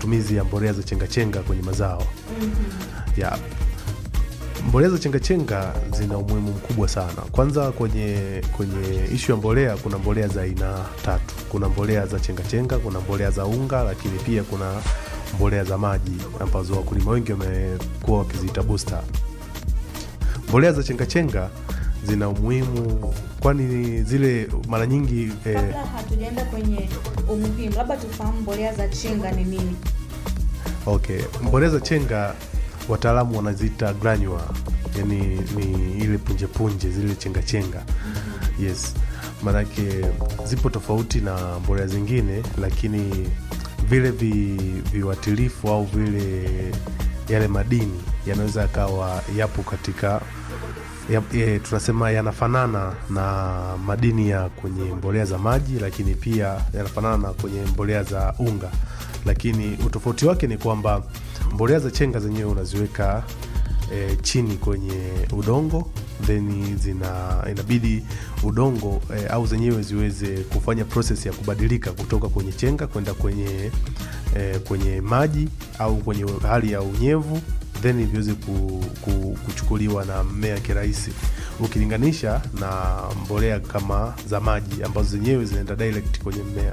matumizi ya mbolea za chengachenga kwenye mazao ya mbolea za chengachenga zina umuhimu mkubwa sana. Kwanza kwenye kwenye ishu ya mbolea, kuna mbolea za aina tatu. Kuna mbolea za chengachenga, kuna mbolea za unga, lakini pia kuna mbolea za maji ambazo wakulima wengi wamekuwa wakiziita booster. Mbolea za chengachenga zina umuhimu, kwani zile mara nyingi eh, Kabla hatujaenda kwenye umuhimu, labda tufahamu mbolea za chenga ni nini? Okay, mbolea za chenga wataalamu wanaziita granule, yani ni ile punje punje zile chenga chenga. Yes, maanake zipo tofauti na mbolea zingine, lakini vile vi, viwatilifu au vile yale madini yanaweza yakawa yapo katika ya, ya, tunasema yanafanana na madini ya kwenye mbolea za maji, lakini pia yanafanana na kwenye mbolea za unga, lakini utofauti wake ni kwamba mbolea za chenga zenyewe unaziweka e, chini kwenye udongo then zina inabidi udongo e, au zenyewe ziweze kufanya proses ya kubadilika kutoka kwenye chenga kwenda kwenye e, kwenye maji au kwenye hali ya unyevu then viweze ku, ku, kuchukuliwa na mmea kirahisi ukilinganisha na mbolea kama za maji ambazo zenyewe zinaenda direct kwenye mmea.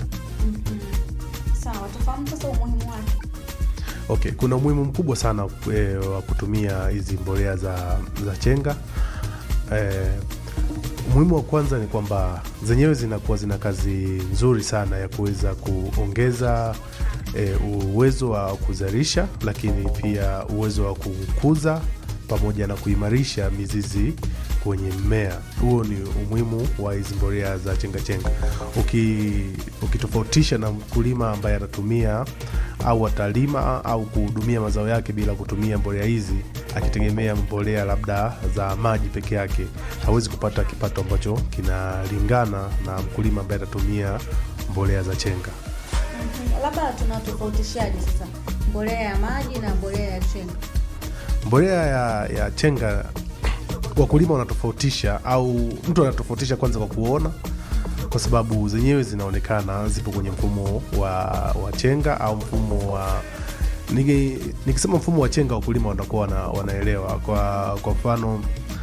Sawa, tufahamu sasa umuhimu wake. Okay, kuna umuhimu mkubwa sana e, wa kutumia hizi mbolea za, za chenga e, umuhimu wa kwanza ni kwamba zenyewe zinakuwa zina kazi nzuri sana ya kuweza kuongeza e, uwezo wa kuzalisha, lakini pia uwezo wa kukuza pamoja na kuimarisha mizizi kwenye mmea. Huo ni umuhimu wa hizi mbolea za chengachenga. Uki, ukitofautisha na mkulima ambaye anatumia au atalima au kuhudumia mazao yake bila kutumia mbolea hizi, akitegemea mbolea labda za maji peke yake, hawezi kupata kipato ambacho kinalingana na mkulima ambaye atatumia mbolea za chenga. Mhm. Labda tunatofautishaje sasa mbolea ya maji na mbolea ya chenga? Mbolea ya, ya chenga wakulima wanatofautisha au mtu anatofautisha kwanza kwa kuona, kwa sababu zenyewe zinaonekana zipo kwenye mfumo wa, wa chenga au mfumo wa niki- nikisema mfumo wa chenga wakulima watakuwa wana, wanaelewa. Kwa kwa mfano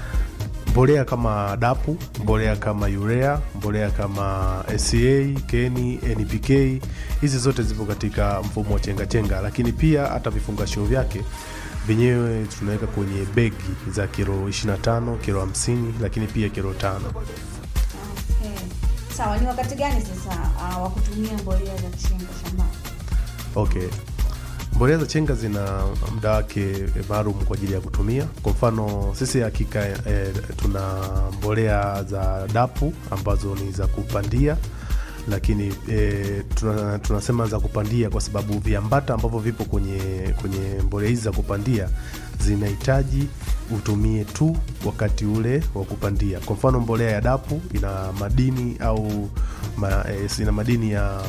mbolea kama dapu, mbolea kama urea, mbolea kama SCA, keni, NPK, hizi zote zipo katika mfumo wa chenga chenga, lakini pia hata vifungashio vyake vyenyewe tunaweka kwenye begi za kilo 25, kilo 50, lakini pia kilo tano. Okay. Sawa, ni wakati gani sasa uh, wa kutumia mbolea za chenga shambani? Okay. Mbolea za chenga zina muda wake maalum kwa ajili ya kutumia. Kwa mfano sisi hakika eh, tuna mbolea za dapu ambazo ni za kupandia, lakini eh, tuna, tunasema za kupandia kwa sababu viambata ambavyo vipo kwenye, kwenye mbolea hizi za kupandia zinahitaji utumie tu wakati ule wa kupandia. Kwa mfano mbolea ya dapu ina madini au ma, eh, ina madini ya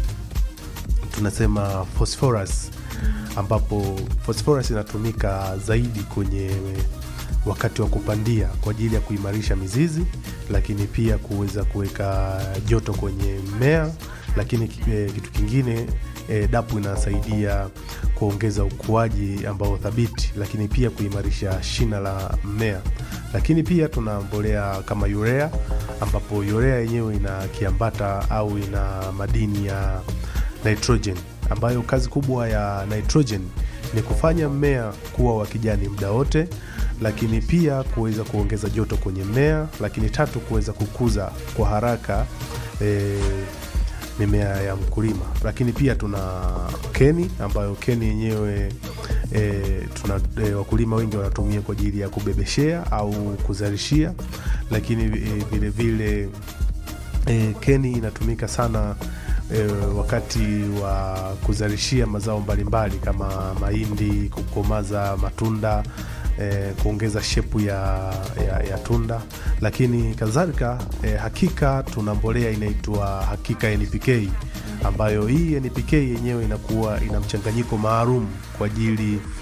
tunasema phosphorus ambapo phosphorus inatumika zaidi kwenye wakati wa kupandia kwa ajili ya kuimarisha mizizi, lakini pia kuweza kuweka joto kwenye mmea, lakini eh, kitu kingine eh, dapu inasaidia kuongeza ukuaji ambao thabiti, lakini pia kuimarisha shina la mmea. Lakini pia tuna mbolea kama urea, ambapo urea yenyewe ina kiambata au ina madini ya nitrogen ambayo kazi kubwa ya nitrogen ni kufanya mmea kuwa wa kijani muda wote, lakini pia kuweza kuongeza joto kwenye mmea, lakini tatu kuweza kukuza kwa haraka e, mimea ya mkulima. Lakini pia tuna keni ambayo keni yenyewe e, tuna e, wakulima wengi wanatumia kwa ajili ya kubebeshea au kuzalishia, lakini e, vile vile e, keni inatumika sana e, wakati wa kuzalishia mazao mbalimbali kama mahindi, kukomaza matunda e, kuongeza shepu ya, ya, ya tunda, lakini kadhalika e, hakika tuna mbolea inaitwa hakika NPK ambayo hii NPK yenyewe inakuwa ina mchanganyiko maalum kwa ajili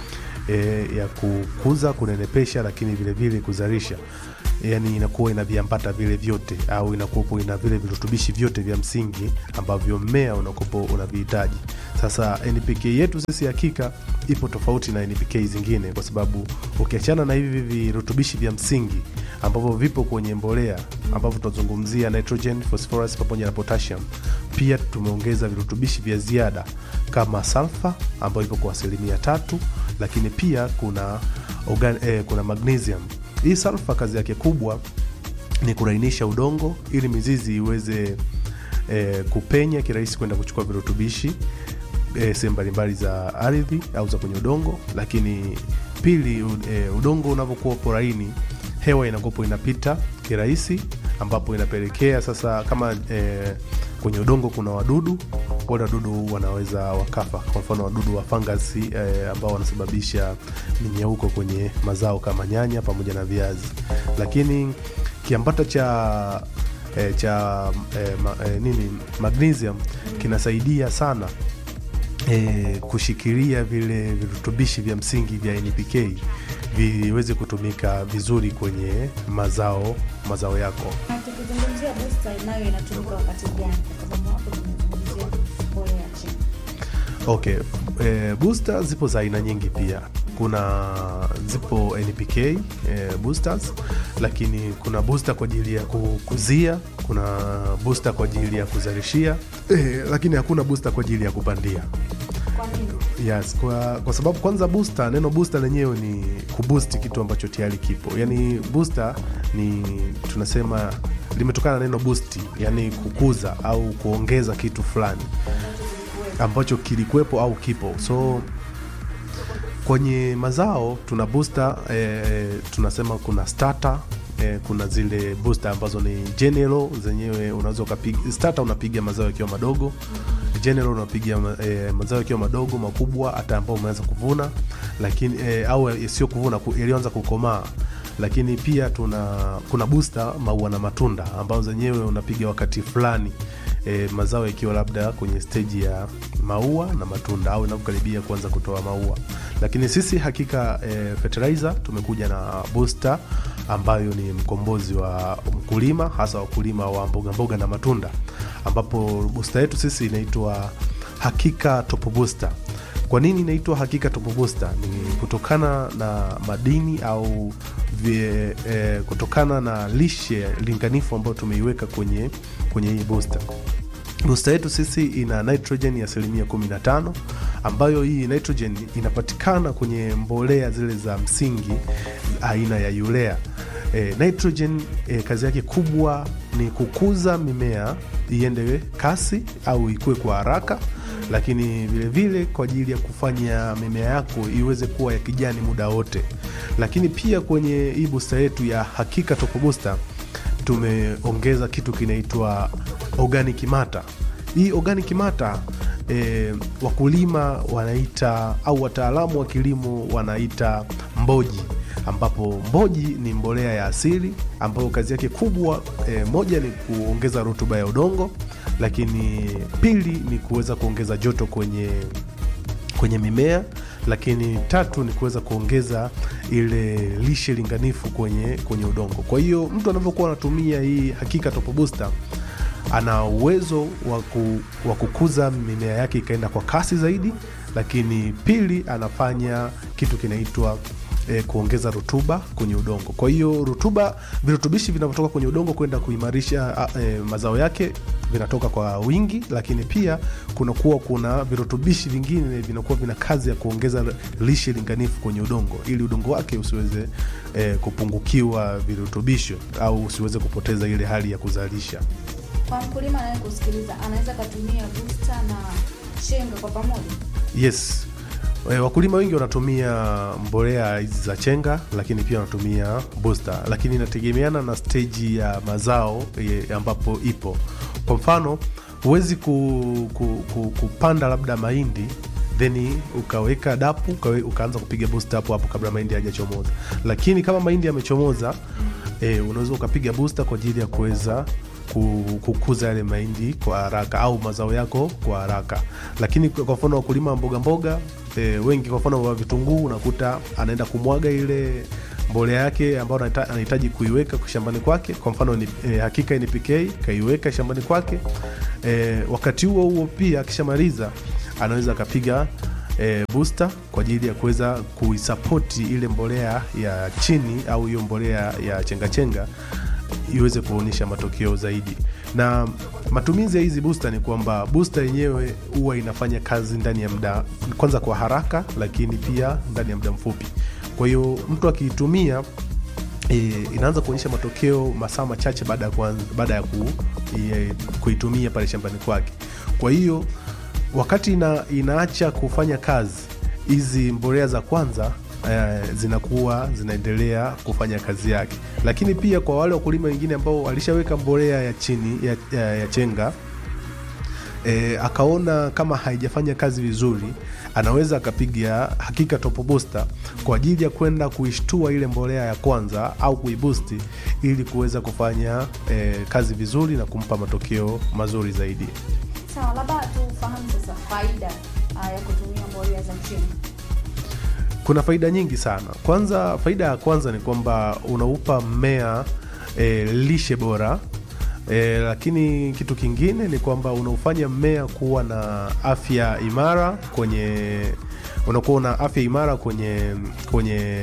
e, ya kukuza, kunenepesha, lakini vile vile kuzalisha yani inakuwa ina viambata vile vyote au inakuwa ina vile virutubishi vyote vya msingi ambavyo mmea unakopo unavihitaji. Sasa NPK yetu sisi hakika ipo tofauti na NPK zingine, kwa sababu ukiachana na hivi virutubishi vya msingi ambavyo vipo kwenye mbolea ambavyo tunazungumzia nitrogen, phosphorus pamoja na potassium, pia tumeongeza virutubishi vya ziada kama sulfur ambayo ipo kwa asilimia tatu, lakini pia kuna organ, eh, kuna magnesium hii sulfa kazi yake kubwa ni kurainisha udongo ili mizizi iweze e, kupenya kirahisi kwenda kuchukua virutubishi e, sehemu mbalimbali za ardhi au za kwenye udongo. Lakini pili, e, udongo unavyokuwa upo laini, hewa inakuwapo inapita kirahisi, ambapo inapelekea sasa kama e, kwenye udongo kuna wadudu wale wadudu wanaweza wakafa. Kwa mfano wadudu wa fangasi eh, ambao wanasababisha minyauko kwenye mazao kama nyanya pamoja na viazi. Lakini kiambata cha eh, cha eh, ma, eh, nini magnesium kinasaidia sana eh, kushikilia vile virutubishi vya msingi vya NPK viweze kutumika vizuri kwenye mazao mazao yako. Na tukizungumzia booster nayo inatumika wakati gani? Kwa sababu hapo tumezungumzia mbolea ya chini. Okay, e, booster zipo za aina nyingi pia. Kuna zipo NPK e, boosters, lakini kuna booster kwa ajili ya kukuzia, kuna booster kwa ajili ya kuzalishia e, lakini hakuna booster kwa ajili ya kupandia. Kwa nini? Yes, kwa, kwa sababu kwanza booster, neno booster lenyewe ni kuboost kitu ambacho tayari kipo. Yani booster ni tunasema limetokana na neno boost, yani kukuza au kuongeza kitu fulani ambacho kilikuwepo au kipo. So kwenye mazao tuna booster eh, tunasema kuna starter eh, kuna zile booster ambazo ni general zenyewe, unaweza ukapiga starter, unapiga mazao yakiwa madogo general unapiga eh, mazao yakiwa madogo makubwa, hata ambao umeanza kuvuna, lakini eh, au sio kuvuna, yaliyoanza kukomaa lakini pia tuna kuna booster maua na matunda ambazo zenyewe unapiga wakati fulani e, mazao yakiwa labda kwenye steji ya maua na matunda au inavyokaribia kuanza kutoa maua. Lakini sisi hakika e, fertilizer tumekuja na booster ambayo ni mkombozi wa mkulima, hasa wakulima wa mboga mboga na matunda, ambapo booster yetu sisi inaitwa Hakika Top Booster. Kwa nini inaitwa Hakika Top Booster? Ni kutokana na madini au vie, eh, kutokana na lishe linganifu ambayo tumeiweka kwenye kwenye hii booster. Booster yetu sisi ina nitrogen ya asilimia 15 ambayo hii nitrogen inapatikana kwenye mbolea zile za msingi aina ya urea. E, nitrogen e, kazi yake kubwa ni kukuza mimea iende kasi au ikue kwa haraka, lakini vilevile kwa ajili ya kufanya mimea yako iweze kuwa ya kijani muda wote. Lakini pia kwenye hii booster yetu ya Hakika Top Booster tumeongeza kitu kinaitwa organic matter. Hii organic matter e, wakulima wanaita au wataalamu wa kilimo wanaita mboji ambapo mboji ni mbolea ya asili ambayo kazi yake kubwa e, moja ni kuongeza rutuba ya udongo, lakini pili ni kuweza kuongeza joto kwenye kwenye mimea, lakini tatu ni kuweza kuongeza ile lishe linganifu kwenye kwenye udongo. Kwa hiyo mtu anavyokuwa anatumia hii Hakika Top Booster ana uwezo wa kukuza mimea yake ikaenda kwa kasi zaidi, lakini pili anafanya kitu kinaitwa E, kuongeza rutuba kwenye udongo. Kwa hiyo rutuba, virutubishi vinavyotoka kwenye udongo kwenda kuimarisha e, mazao yake vinatoka kwa wingi, lakini pia kunakuwa kuna virutubishi vingine vinakuwa vina kazi ya kuongeza lishe linganifu kwenye udongo ili udongo wake usiweze e, kupungukiwa virutubisho au usiweze kupoteza ile hali ya kuzalisha. Kwa mkulima anaye kusikiliza anaweza akatumia booster na chenga kwa pamoja? Yes. E, wakulima wengi wanatumia mbolea hizi za chenga, lakini pia wanatumia booster, lakini inategemeana na steji ya mazao e, ambapo ipo. Kwa mfano huwezi ku, ku, ku, kupanda labda mahindi then ukaweka dapu ukawe, ukaanza kupiga booster hapo hapo kabla mahindi hajachomoza, lakini kama mahindi yamechomoza e, unaweza ukapiga booster kwa ajili ya kuweza kukuza yale mahindi kwa haraka au mazao yako kwa haraka. Lakini kwa mfano wakulima wa mboga mboga e, wengi kwa mfano wa vitunguu unakuta anaenda kumwaga ile mbolea yake ambayo anahita- anahitaji kuiweka shambani kwake. Kwa mfano ni, e, hakika NPK kaiweka shambani kwake. E, wakati huo huo pia akishamaliza anaweza akapiga e, booster kwa ajili ya kuweza kuisapoti ile mbolea ya chini au hiyo mbolea ya chengachenga iweze kuonyesha matokeo zaidi. Na matumizi ya hizi booster ni kwamba booster yenyewe huwa inafanya kazi ndani ya muda kwanza kwa haraka, lakini pia ndani ya muda mfupi. Kwa hiyo mtu akiitumia e, inaanza kuonyesha matokeo masaa machache baada ya kuanza, baada ya ku, e, kuitumia pale shambani kwake. Kwa hiyo wakati ina, inaacha kufanya kazi hizi mbolea za kwanza eh, zinakuwa zinaendelea kufanya kazi yake, lakini pia kwa wale wakulima wengine ambao walishaweka mbolea ya chini ya, ya, ya chenga e, akaona kama haijafanya kazi vizuri, anaweza akapiga hakika top booster kwa ajili ya kwenda kuishtua ile mbolea ya kwanza au kuibusti ili kuweza kufanya e, kazi vizuri na kumpa matokeo mazuri zaidi. Sawa, labda tufahamu sasa faida ah, ya kutumia mbolea za mchele. Kuna faida nyingi sana. Kwanza, faida ya kwanza ni kwamba unaupa mmea e, lishe bora e, lakini kitu kingine ni kwamba unaufanya mmea kuwa na afya imara kwenye unakuwa una afya imara kwenye kwenye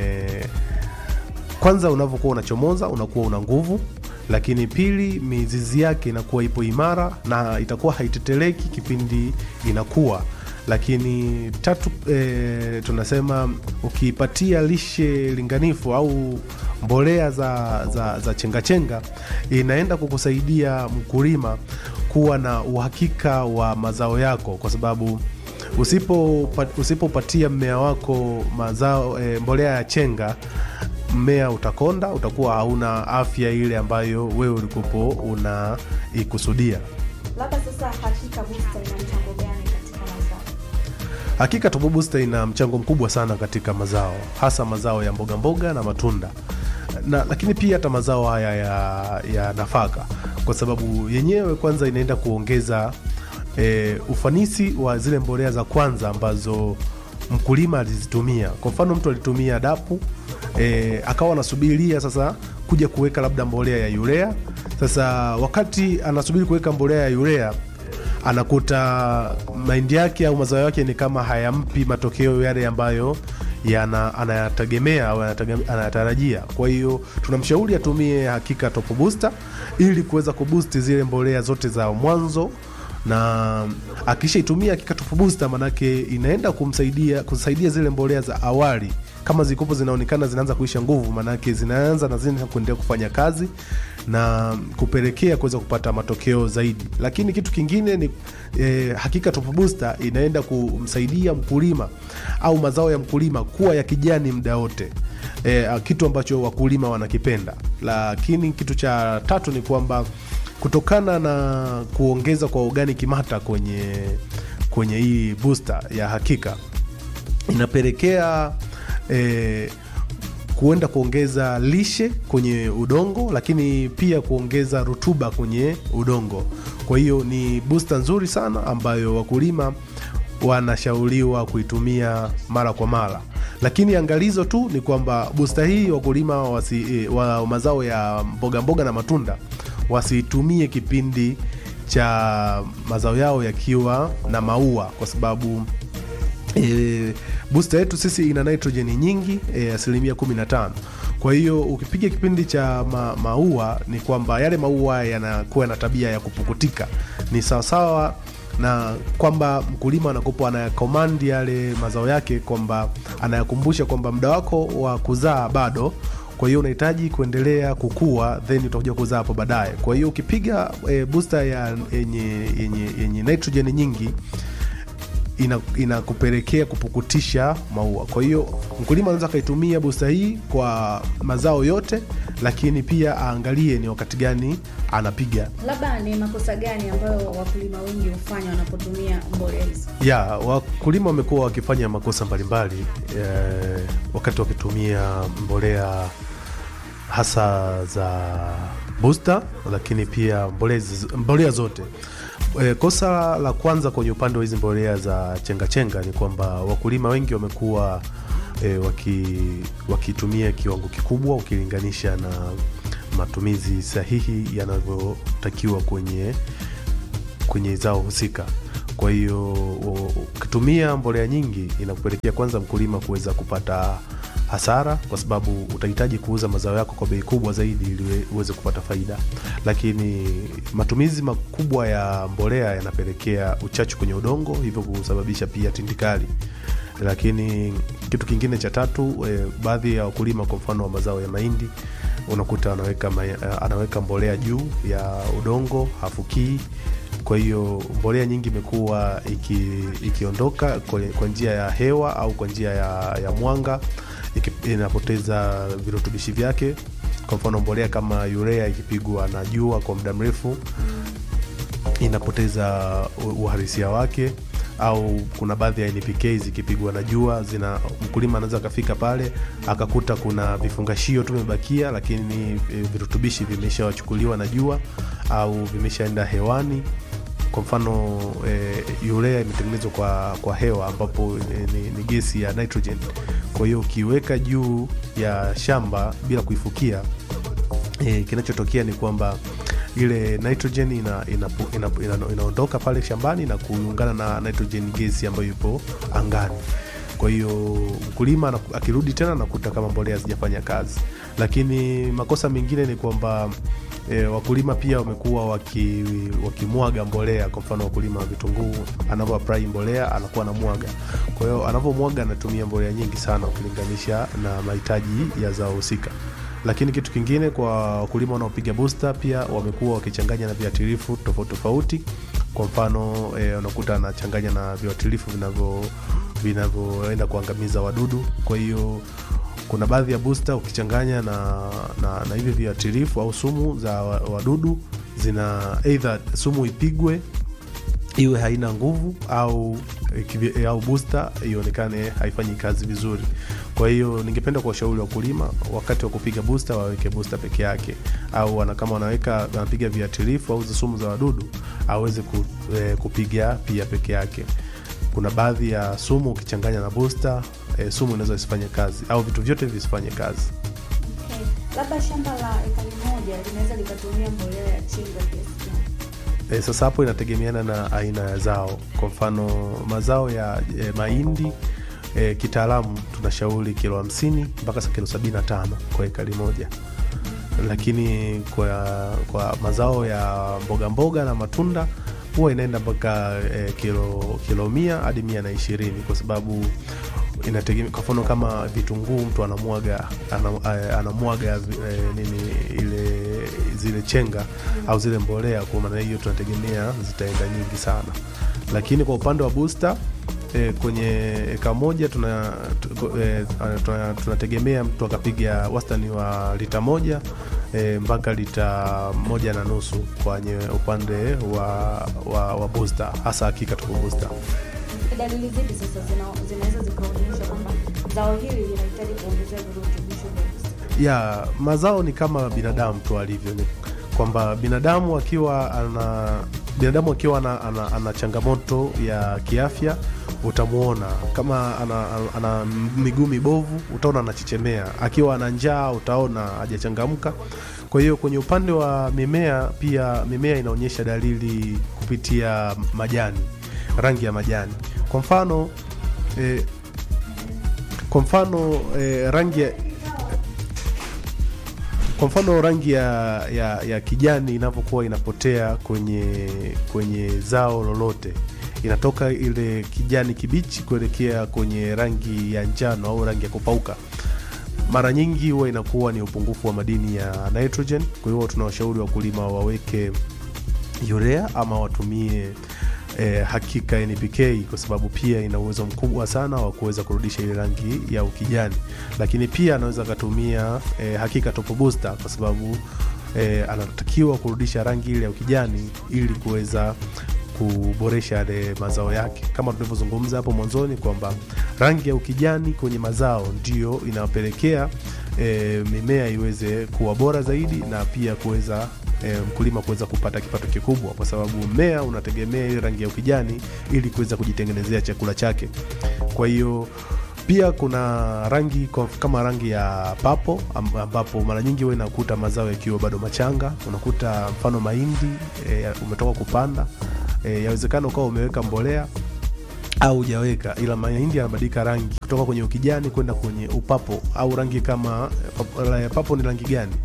kwanza unavyokuwa unachomoza unakuwa una nguvu, lakini pili, mizizi yake inakuwa ipo imara na itakuwa haiteteleki kipindi inakuwa. Lakini tatu, e, tunasema ukiipatia lishe linganifu au mbolea za, za, za chengachenga inaenda kukusaidia mkulima kuwa na uhakika wa mazao yako kwa sababu usipo usipopatia mmea wako mazao e, mbolea ya chenga mmea utakonda, utakuwa hauna afya ile ambayo wewe ulikupo unaikusudia. Labda sasa hakika booster ina mchango gani katika mazao? Hakika Turbo Booster ina mchango mkubwa sana katika mazao, hasa mazao ya mboga mboga na matunda na, lakini pia hata mazao haya ya, ya nafaka, kwa sababu yenyewe kwanza inaenda kuongeza e, ufanisi wa zile mbolea za kwanza ambazo mkulima alizitumia. Kwa mfano mtu alitumia dapu e, akawa anasubiria sasa kuja kuweka labda mbolea ya urea. Sasa wakati anasubiri kuweka mbolea ya urea anakuta mahindi yake au mazao yake ni kama hayampi matokeo yale ambayo yana anayategemea au anatege- anayatarajia. Kwa hiyo tunamshauri atumie hakika Top Booster ili kuweza kuboost zile mbolea zote za mwanzo na akishaitumia hakika Top Booster manake inaenda kumsaidia kusaidia zile mbolea za awali kama zikopo zinaonekana zinaanza kuisha nguvu, manake zinaanza na zina kuendelea kufanya kazi na kupelekea kuweza kupata matokeo zaidi. Lakini kitu kingine ni eh, hakika Top Booster inaenda kumsaidia mkulima au mazao ya mkulima kuwa ya kijani muda wote, eh, kitu ambacho wakulima wanakipenda. Lakini kitu cha tatu ni kwamba kutokana na kuongeza kwa organic matter kwenye kwenye hii booster ya hakika inapelekea eh, kuenda kuongeza lishe kwenye udongo, lakini pia kuongeza rutuba kwenye udongo. Kwa hiyo ni booster nzuri sana ambayo wakulima wanashauriwa kuitumia mara kwa mara, lakini angalizo tu ni kwamba booster hii wakulima wasi, eh, wa mazao ya mboga mboga na matunda wasiitumie kipindi cha mazao yao yakiwa na maua kwa sababu E, booster yetu sisi ina nitrojeni nyingi e, asilimia 15. Kwa hiyo ukipiga kipindi cha ma, maua ni kwamba yale maua yanakuwa na tabia ya kupukutika, ni sawasawa na kwamba mkulima anakopo anayakomandi yale mazao yake, kwamba anayakumbusha kwamba muda wako wa kuzaa bado kwa hiyo unahitaji kuendelea kukua then utakuja kuzaa hapo baadaye. Kwa hiyo ukipiga e, booster ya yenye, yenye, yenye nitrojeni nyingi ina- inakupelekea kupukutisha maua. Kwa hiyo mkulima anaweza akaitumia booster hii kwa mazao yote, lakini pia aangalie ni wakati gani anapiga. Labda ni makosa gani ambayo wakulima wengi hufanya wanapotumia mbolea hizo? Ya, wakulima wamekuwa wakifanya makosa mbalimbali eh, wakati wakitumia mbolea hasa za booster, lakini pia mbolea, ziz- mbolea zote E, kosa la kwanza kwenye upande wa hizi mbolea za chengachenga ni kwamba wakulima wengi wamekuwa e, waki, wakitumia kiwango kikubwa ukilinganisha na matumizi sahihi yanavyotakiwa kwenye kwenye zao husika. Kwa hiyo u- ukitumia mbolea nyingi inakupelekea kwanza mkulima kuweza kupata hasara, kwa sababu utahitaji kuuza mazao yako kwa bei kubwa zaidi ili uwe- uweze kupata faida. Lakini matumizi makubwa ya mbolea yanapelekea uchachu kwenye udongo, hivyo kusababisha pia tindikali. Lakini kitu kingine cha tatu, e, baadhi ya wakulima kwa mfano wa mazao ya mahindi unakuta anaweka, ma- anaweka mbolea juu ya udongo hafukii kwa hiyo mbolea nyingi imekuwa iki, ikiondoka kwa, kwa njia ya hewa au kwa njia ya, ya mwanga iki, inapoteza virutubishi vyake. Kwa mfano mbolea kama urea ikipigwa na jua kwa muda mrefu inapoteza u- uhalisia wake au kuna baadhi ya NPK zikipigwa na jua zina mkulima anaweza akafika pale akakuta kuna vifungashio tu vimebakia, lakini e, virutubishi vimeshawachukuliwa na jua au vimeshaenda hewani. Kwa mfano e, urea imetengenezwa kwa, kwa hewa ambapo e, ni, ni gesi ya nitrogen. Kwa hiyo ukiweka juu ya shamba bila kuifukia e, kinachotokea ni kwamba ile nitrogen ina, ina, ina, ina, inaondoka pale shambani na kuungana na nitrogen gesi ambayo ipo angani. Kwa hiyo mkulima anaku- akirudi tena anakuta kama mbolea hazijafanya kazi, lakini makosa mengine ni kwamba E, wakulima pia wamekuwa waki, wakimwaga mbolea. Kwa mfano wakulima wa vitunguu anavyo apply mbolea anakuwa anamwaga, kwa hiyo anavyomwaga anatumia mbolea nyingi sana ukilinganisha na mahitaji ya zao husika lakini kitu kingine kwa wakulima wanaopiga booster pia wamekuwa wakichanganya na viuatilifu tofauti tofauti. Kwa mfano eh, unakuta anachanganya na viuatilifu vinavyo vinavyoenda kuangamiza wadudu. Kwa hiyo kuna baadhi ya booster ukichanganya na, na, na hivi viuatilifu au sumu za wa- wadudu zina either sumu ipigwe iwe haina nguvu au ikivi- au booster ionekane haifanyi kazi vizuri. Kwa hiyo ningependa kuwashauri wakulima wakati wa kupiga booster waweke booster peke yake, au wana, kama wanaweka wanapiga viuatilifu au hizo sumu za wadudu aweze ku, eh, kupiga pia peke yake. Kuna baadhi ya sumu ukichanganya na booster eh, sumu inaweza isifanye kazi au vitu vyote visifanye kazi. Okay. Labda shamba la ekari moja linaweza likatumia mbolea ya chenga kiasi gani? E, sasa hapo inategemeana na aina ya zao. Kwa mfano mazao ya e, mahindi e, kitaalamu tunashauri kilo hamsini mpaka sa kilo sabini na tano kwa ekari moja, lakini kwa, kwa mazao ya mboga mboga na matunda huwa inaenda mpaka e, kilo, kilo mia hadi mia na ishirini kwa sababu inategemea. Kwa mfano kama vitunguu mtu anamwaga ana- eh, anamwaga eh, nini ile zile chenga au zile mbolea, kwa maana hiyo tunategemea zitaenda nyingi sana, lakini kwa upande wa booster eh, kwenye eka moja tuna, tu- eh, tuna, tunategemea mtu akapiga wastani wa lita moja eh, mpaka lita moja na nusu kwenye upande wa, wa, wa booster, hasa hakika tuko booster. Ni dalili zipi sasa zina- zinaweza zikaonyesha kwamba zao hili linahitaji kuongezea virutubisho vya booster? ya mazao ni kama binadamu tu alivyo, ni kwamba binadamu akiwa ana binadamu akiwa ana, ana, ana changamoto ya kiafya utamwona kama ana, ana, ana miguu mibovu utaona anachechemea, akiwa ana njaa utaona hajachangamka. Kwa hiyo kwenye upande wa mimea pia, mimea inaonyesha dalili kupitia majani, rangi ya majani. Kwa mfano eh, kwa mfano eh, rangi ya, kwa mfano rangi ya, ya, ya kijani inavyokuwa inapotea kwenye kwenye zao lolote, inatoka ile kijani kibichi kuelekea kwenye rangi ya njano au rangi ya kupauka, mara nyingi huwa inakuwa ni upungufu wa madini ya nitrogen. Kwa hiyo tunawashauri wakulima waweke urea ama watumie eh, hakika NPK kwa sababu pia ina uwezo mkubwa sana wa kuweza kurudisha ile rangi ya ukijani, lakini pia anaweza akatumia eh, hakika top booster kwa sababu eh, anatakiwa kurudisha rangi ile ya ukijani ili kuweza kuboresha yale mazao yake, kama tulivyozungumza hapo mwanzoni kwamba rangi ya ukijani kwenye mazao ndiyo inapelekea e, mimea iweze kuwa bora zaidi na pia kuweza e, mkulima kuweza kupata kipato kikubwa, kwa sababu mmea unategemea ile rangi ya ukijani ili kuweza kujitengenezea chakula chake. Kwa hiyo pia kuna rangi kwa- kama rangi ya papo am- ambapo mara nyingi huwa inakuta mazao yakiwa bado machanga. Unakuta mfano mahindi e, umetoka kupanda e, yawezekana ukawa umeweka mbolea au hujaweka, ila mahindi yanabadilika rangi kutoka kwenye ukijani kwenda kwenye upapo au rangi kama papo, papo ni rangi gani?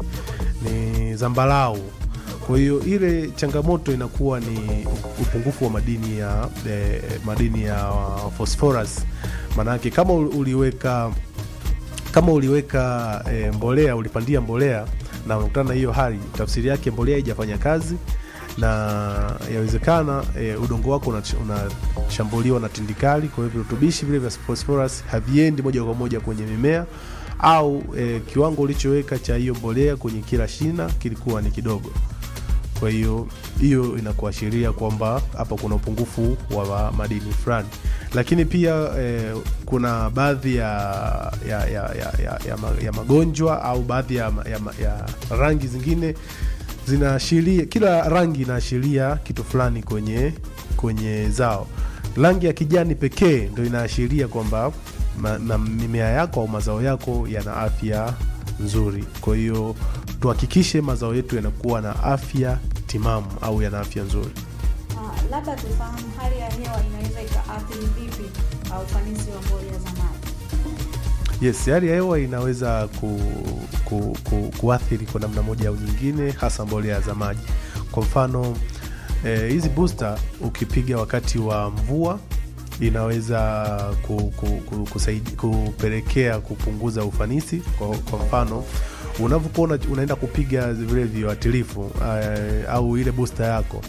Ni zambarau. Kwa hiyo ile changamoto inakuwa ni upungufu wa madini ya eh, madini ya phosphorus. Maanake kama uli- uliweka kama uliweka e, mbolea ulipandia mbolea na unakutana na hiyo hali, tafsiri yake mbolea haijafanya kazi na yawezekana e, udongo wako una- unashambuliwa na tindikali. Kwa hiyo virutubishi vile vya phosphorus haviendi moja kwa moja kwenye mimea au e, kiwango ulichoweka cha hiyo mbolea kwenye kila shina kilikuwa ni kidogo. Kwa hiyo hiyo inakuashiria kwamba hapa kuna upungufu wa madini fulani, lakini pia eh, kuna baadhi ya, ya, ya, ya, ya, ya, ma- ya magonjwa au baadhi ya, ma- ya, ma- ya rangi zingine zinaashiria, kila rangi inaashiria kitu fulani kwenye kwenye zao. Rangi ya kijani pekee ndo inaashiria kwamba ma- na mimea yako au mazao yako yana afya nzuri. Kwa hiyo tuhakikishe mazao yetu yanakuwa na afya timamu au yana afya nzuri. Ah, labda tufahamu hali ya hewa inaweza ikaathiri vipi ah, ufanisi wa mbolea za maji. Yes, hali ya hewa inaweza ku, ku, ku, kuathiri kwa namna moja au nyingine, hasa mbolea za maji. Kwa mfano eh, hizi booster ukipiga wakati wa mvua inaweza ku, ku, ku, kusaidi, kupelekea kupunguza ufanisi. Kwa, kwa mfano unavyokuwa una- unaenda kupiga vile viuatilifu eh, au ile booster yako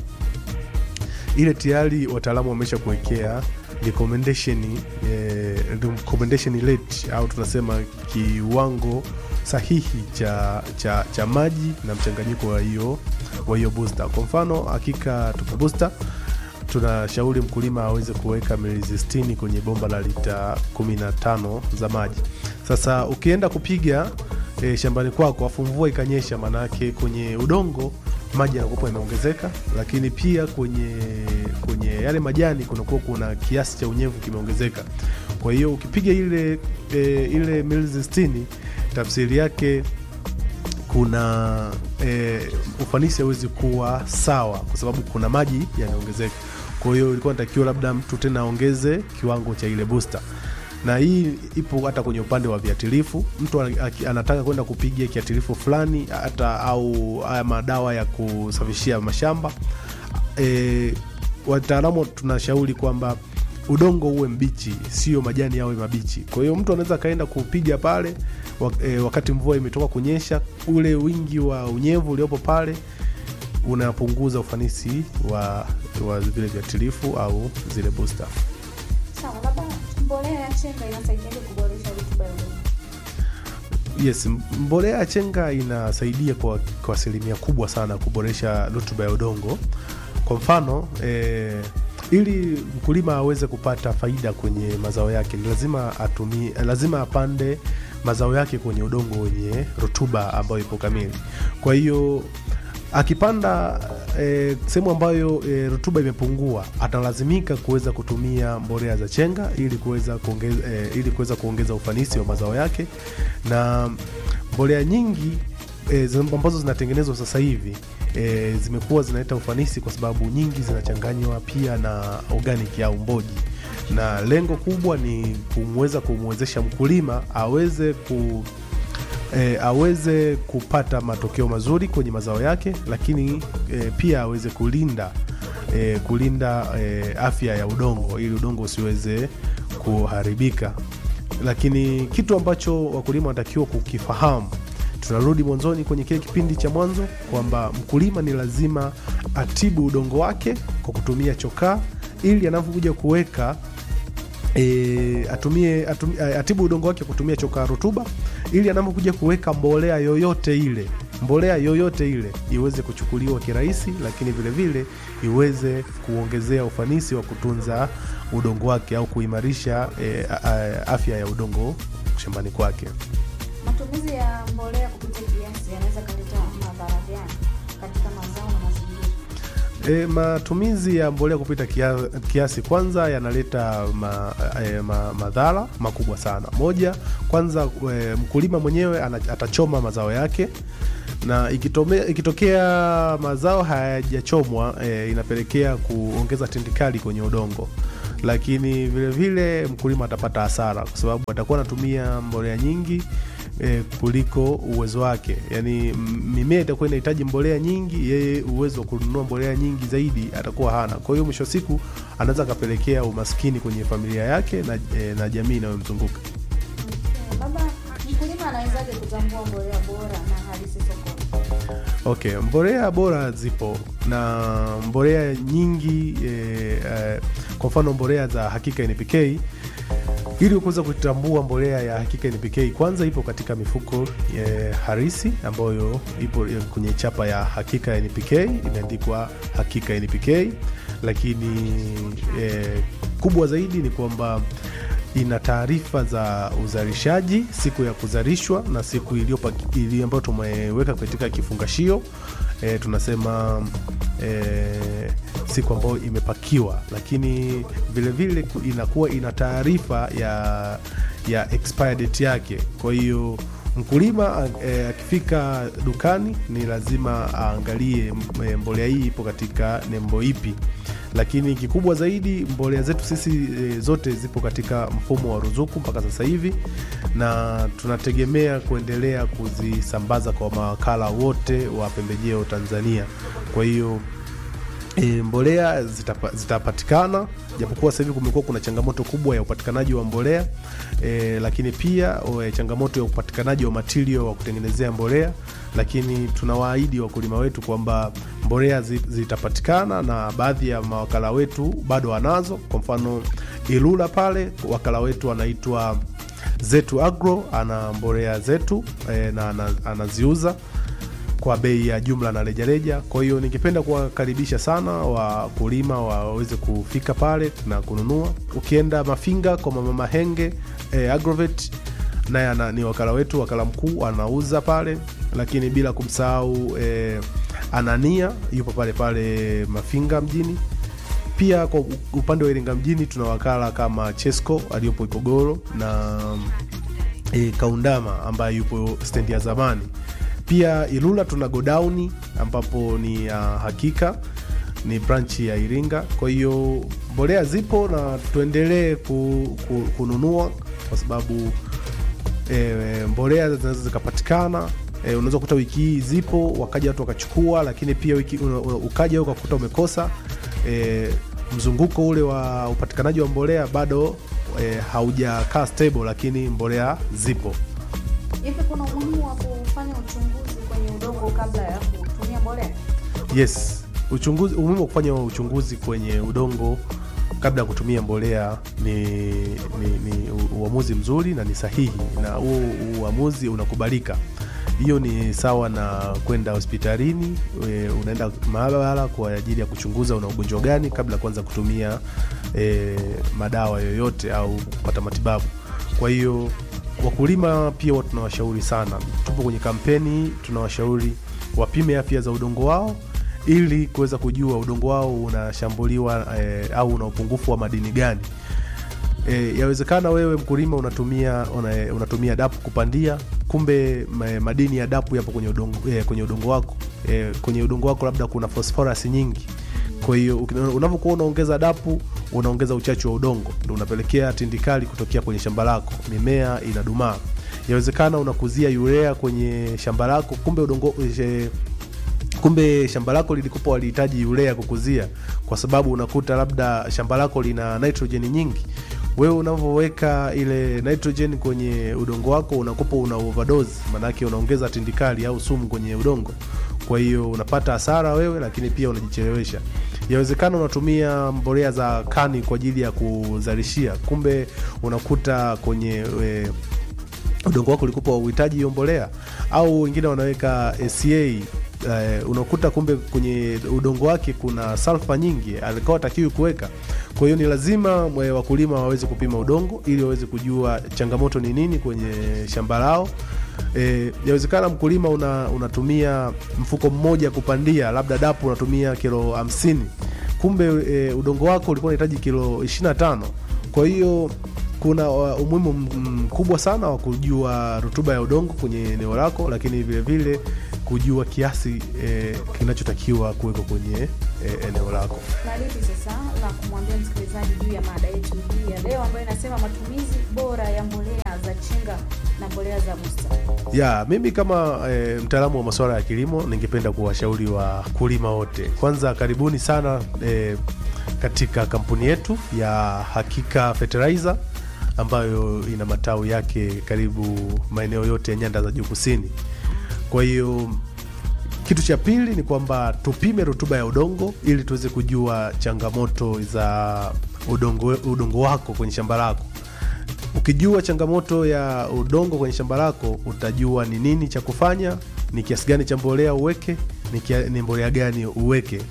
ile tayari wataalamu wamesha kuwekea recommendation, eh, recommendation rate au tunasema kiwango sahihi cha, cha, cha maji na mchanganyiko wa hiyo wa hiyo booster. Kwa mfano hakika tupo booster tunashauri mkulima aweze kuweka milizi 60 kwenye bomba la lita 15 za maji. Sasa ukienda kupiga e, shambani kwako afu mvua ikanyesha, maanake kwenye udongo maji yanakuwa yameongezeka, lakini pia kwenye kwenye yale majani kunakuwa kuna kiasi cha unyevu kimeongezeka. Kwa hiyo ukipiga ile e, ile milizi 60 tafsiri yake kuna e, ufanisi hawezi kuwa sawa kwa sababu kuna maji yameongezeka. Kwa hiyo ilikuwa natakiwa labda mtu tena aongeze kiwango cha ile booster, na hii ipo hata kwenye upande wa viatilifu. Mtu ana- aki- anataka kwenda kupiga kiatilifu fulani hata au haya madawa ya kusafishia mashamba e, wataalamu tunashauri kwamba udongo uwe mbichi, sio majani yawe mabichi. Kwa hiyo mtu anaweza akaenda kupiga pale wa- e, wakati mvua imetoka kunyesha, ule wingi wa unyevu uliopo pale unapunguza ufanisi wa, wa vile viatilifu au zile booster. Sawa, labda mbolea ya chenga inasaidiaje kuboresha rutuba ya udongo? Yes, m- mbolea ya chenga inasaidia kwa kwa asilimia kubwa sana kuboresha rutuba ya udongo. Kwa mfano eh, ili mkulima aweze kupata faida kwenye mazao yake ni lazima atumie, lazima apande mazao yake kwenye udongo wenye rutuba ambayo ipo kamili. Kwa hiyo akipanda eh, sehemu ambayo eh, rutuba imepungua atalazimika kuweza kutumia mbolea za chenga ili kuweza kuongeza, eh, ili kuweza kuongeza ufanisi wa mazao yake na mbolea nyingi e, ambazo zinatengenezwa sasa hivi e, zimekuwa zinaleta ufanisi kwa sababu nyingi zinachanganywa pia na organic au mboji, na lengo kubwa ni kumweza kumwezesha mkulima aweze ku e, aweze kupata matokeo mazuri kwenye mazao yake, lakini e, pia aweze kulinda e, kulinda e, afya ya udongo ili udongo usiweze kuharibika. Lakini kitu ambacho wakulima wanatakiwa kukifahamu, tunarudi mwanzoni kwenye kile kipindi cha mwanzo kwamba mkulima ni lazima atibu udongo wake kwa kutumia chokaa ili anapokuja kuweka e, atumie, atumie, atibu udongo wake kutumia chokaa rutuba ili anapokuja kuweka mbolea yoyote ile mbolea yoyote ile iweze kuchukuliwa kirahisi, lakini vile vile iweze kuongezea ufanisi wa kutunza udongo wake au kuimarisha e, a, a, afya ya udongo shambani kwake. Matumizi ya mbolea kupita kiasi yanaweza kaleta madhara gani katika E, matumizi ya mbolea kupita kia, kiasi kwanza yanaleta ma, e, ma, madhara makubwa sana. Moja, kwanza e, mkulima mwenyewe ana, atachoma mazao yake na ikitome, ikitokea mazao hayajachomwa e, inapelekea kuongeza tindikali kwenye udongo, lakini vilevile mkulima atapata hasara kwa sababu atakuwa anatumia mbolea nyingi e, kuliko uwezo wake. Yani m- mimea itakuwa inahitaji mbolea nyingi, yeye uwezo wa kununua mbolea nyingi zaidi atakuwa hana. Kwa hiyo mwisho wa siku anaweza akapelekea umaskini kwenye familia yake na, e, na jamii inayomzunguka. Baba, mkulima anawezaje kutambua mbolea bora na halisi sokoni? Okay, mbolea bora zipo na mbolea nyingi e, e, kwa mfano mbolea za Hakika NPK. Ili kuweza kutambua mbolea ya Hakika NPK, kwanza ipo katika mifuko e, harisi ambayo ipo e, kwenye chapa ya Hakika NPK, imeandikwa Hakika NPK, lakini e, kubwa zaidi ni kwamba ina taarifa za uzalishaji, siku ya kuzalishwa na siku iliyopa- ili ambayo tumeweka katika kifungashio e, tunasema e, siku ambayo imepakiwa, lakini vilevile ku- inakuwa ina taarifa ya ya expire date yake. Kwa hiyo mkulima e, akifika dukani ni lazima aangalie m- e, mbolea hii ipo katika nembo ipi lakini kikubwa zaidi mbolea zetu sisi e, zote zipo katika mfumo wa ruzuku mpaka sasa hivi, na tunategemea kuendelea kuzisambaza kwa mawakala wote wa pembejeo Tanzania. Kwa hiyo e, mbolea zitapa, zitapatikana japokuwa sasa hivi kumekuwa kuna changamoto kubwa ya upatikanaji wa mbolea e, lakini pia o, changamoto ya upatikanaji wa material wa kutengenezea mbolea, lakini tunawaahidi wakulima wetu kwamba mbolea zi- zitapatikana na baadhi ya mawakala wetu bado wanazo. Kwa mfano Ilula pale wakala wetu anaitwa Zetu Agro ana mbolea zetu e, na ana- anaziuza kwa bei ya jumla na rejareja. Kwa hiyo ningependa kuwakaribisha sana wakulima waweze kufika pale na kununua. Ukienda Mafinga kwa mama Mahenge eh, Agrovet naye ana- ni wakala wetu, wakala mkuu anauza pale, lakini bila kumsahau eh, Anania yupo pale pale Mafinga mjini. Pia kwa upande wa Iringa mjini tuna wakala kama Chesco aliyopo Ikogoro na e, Kaundama ambaye yupo stendi ya zamani. Pia Ilula tuna godauni ambapo ni ya Hakika, ni branchi ya Iringa. Kwa hiyo mbolea zipo na tuendelee ku, ku, kununua kwa sababu e, mbolea zinaweza zikapatikana. E, unaweza kukuta wiki hii zipo wakaja watu wakachukua, lakini pia wiki, una, una, ukaja ukakuta umekosa e, mzunguko ule wa upatikanaji wa mbolea bado e, haujakaa stable, lakini mbolea zipo. Hivi kuna umuhimu wa kufanya uchunguzi kwenye udongo kabla ya kutumia mbolea? Yes, uchunguzi, umuhimu wa kufanya uchunguzi kwenye udongo kabla ya kutumia mbolea ni, ni, ni u- uamuzi mzuri na ni sahihi, na huo uamuzi unakubalika. Hiyo ni sawa na kwenda hospitalini, e, unaenda maabara kwa ajili ya kuchunguza una ugonjwa gani kabla ya kuanza kutumia e, madawa yoyote au kupata matibabu. Kwa hiyo wakulima pia huwa tunawashauri sana, tupo kwenye kampeni, tunawashauri wapime afya za udongo wao ili kuweza kujua udongo wao unashambuliwa eh, au una upungufu wa madini gani. E, yawezekana wewe mkulima unatumia una, unatumia dapu kupandia, kumbe ma, madini ya dapu yapo kwenye udongo, e, kwenye udongo wako e, kwenye udongo wako labda kuna phosphorus nyingi. Kwa hiyo uki- unavyokuwa unaongeza dapu unaongeza uchachu wa udongo, ndio unapelekea tindikali kutokea kwenye shamba lako, mimea inadumaa. Yawezekana unakuzia urea kwenye shamba lako, kumbe udongo e, kumbe shamba lako lilikupa walihitaji urea kukuzia, kwa sababu unakuta labda shamba lako lina nitrogen nyingi. Wewe unavyoweka ile nitrogen kwenye udongo wako unakupa una overdose, maanake unaongeza tindikali au sumu kwenye udongo. Kwa hiyo unapata hasara wewe, lakini pia unajichelewesha. Yawezekana unatumia mbolea za kani kwa ajili ya kuzalishia, kumbe unakuta kwenye we, udongo wako ulikupa uhitaji hiyo mbolea, au wengine wanaweka ACA eh, unakuta kumbe kwenye udongo wake kuna salfa nyingi alikuwa atakiwi kuweka. Kwa hiyo ni lazima mwe wakulima waweze kupima udongo ili waweze kujua changamoto ni nini kwenye shamba lao. E, yawezekana mkulima una, unatumia mfuko mmoja kupandia, labda dapu unatumia kilo hamsini, kumbe e, udongo wako ulikuwa unahitaji kilo 25. Kwa hiyo kuna uh, umuhimu m- mkubwa sana wa kujua rutuba ya udongo kwenye eneo lako, lakini vile vile kujua kiasi e, kinachotakiwa kuwekwa kwenye e, eneo lako. na lipi sasa la kumwambia msikilizaji juu ya mada yetu hii ya leo ambayo inasema matumizi bora ya mbolea za chinga na mbolea za busta Ya, mimi kama e, mtaalamu wa masuala ya kilimo ningependa kuwashauri wakulima wote, kwanza karibuni sana e, katika kampuni yetu ya Hakika Fertilizer ambayo ina matawi yake karibu maeneo yote ya nyanda za juu kusini. Kwa hiyo kitu cha pili ni kwamba tupime rutuba ya udongo ili tuweze kujua changamoto za udongo, udongo wako kwenye shamba lako. Ukijua changamoto ya udongo kwenye shamba lako, utajua ni nini cha kufanya, ni kiasi gani cha mbolea uweke, ni, kia, ni mbolea gani uweke.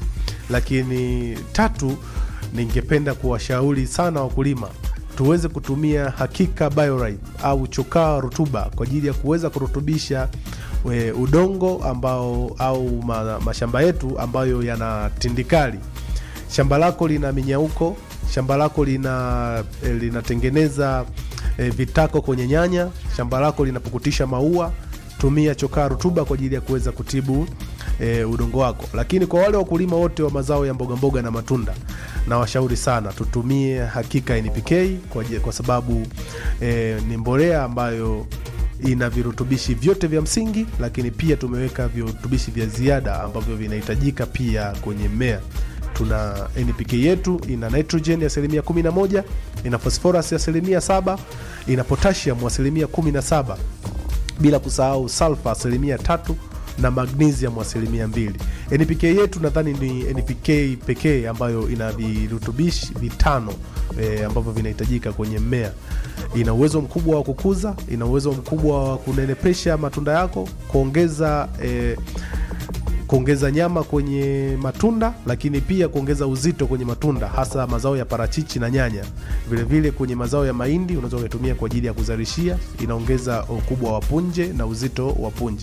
Lakini tatu, ningependa kuwashauri sana wakulima tuweze kutumia Hakika Bioride au chokaa rutuba kwa ajili ya kuweza kurutubisha we, udongo ambao au ma, mashamba yetu ambayo yana tindikali. Shamba lako lina minyauko, shamba lako lina eh, linatengeneza eh, vitako kwenye nyanya, shamba lako linapukutisha maua, tumia chokaa rutuba kwa ajili ya kuweza kutibu e, udongo wako. Lakini kwa wale wakulima wote wa mazao ya mboga mboga na matunda, na washauri sana tutumie Hakika NPK kwa, ajili- kwa sababu e, ni mbolea ambayo ina virutubishi vyote vya msingi, lakini pia tumeweka virutubishi vya ziada ambavyo vinahitajika pia kwenye mmea. Tuna NPK yetu ina nitrogen ya asilimia 11, ina phosphorus ya asilimia 7, ina potassium asilimia 17 bila kusahau sulfa asilimia tatu na magnesium asilimia mbili. NPK yetu nadhani ni NPK pekee ambayo ina virutubishi vitano e, ambavyo vinahitajika kwenye mmea. Ina uwezo mkubwa wa kukuza, ina uwezo mkubwa wa kunenepesha matunda yako, kuongeza e, kuongeza nyama kwenye matunda, lakini pia kuongeza uzito kwenye matunda, hasa mazao ya parachichi na nyanya. Vilevile vile kwenye mazao ya mahindi unaweza ukaitumia kwa ajili ya kuzalishia, inaongeza ukubwa wa punje na uzito wa punje,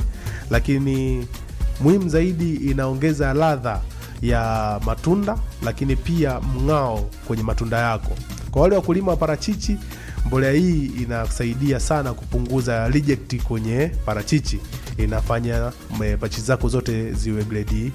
lakini muhimu zaidi inaongeza ladha ya matunda, lakini pia mng'ao kwenye matunda yako. Kwa wale wakulima wa parachichi, mbolea hii inasaidia sana kupunguza reject kwenye parachichi, inafanya me- parachichi zako zote ziwe grade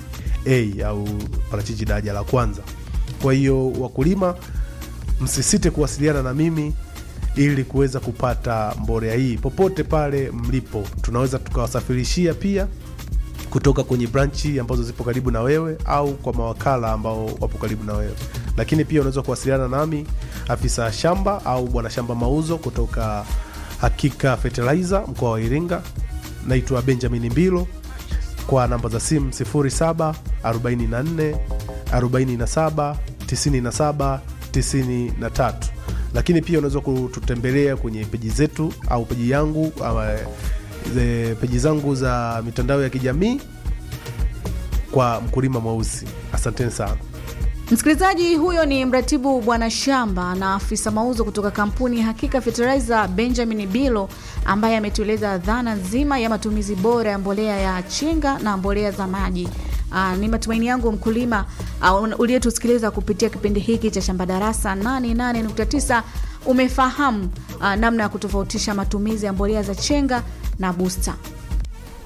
A au parachichi daraja la kwanza. Kwa hiyo wakulima, msisite kuwasiliana na mimi ili kuweza kupata mbolea hii popote pale mlipo. Tunaweza tukawasafirishia pia kutoka kwenye branchi ambazo zipo karibu na wewe au kwa mawakala ambao wapo karibu na wewe, lakini pia unaweza kuwasiliana nami afisa shamba au bwana shamba mauzo kutoka Hakika Fertilizer mkoa wa Iringa. Naitwa Benjamin Mbilo kwa namba za simu 07 44 47 97 93, lakini pia unaweza kututembelea kwenye peji zetu au peji yangu ama ze- peji zangu za mitandao ya kijamii kwa mkulima mweusi. Asanteni sana. Msikilizaji, huyo ni mratibu bwana shamba na afisa mauzo kutoka kampuni Hakika Fertilizer Benjamin Bilo, ambaye ametueleza dhana nzima ya matumizi bora ya mbolea ya chinga na mbolea za maji. Aa, ni matumaini yangu mkulima uh, uliyetusikiliza kupitia kipindi hiki cha Shamba Darasa 88.9 umefahamu uh, namna ya kutofautisha matumizi ya mbolea za chenga na busta.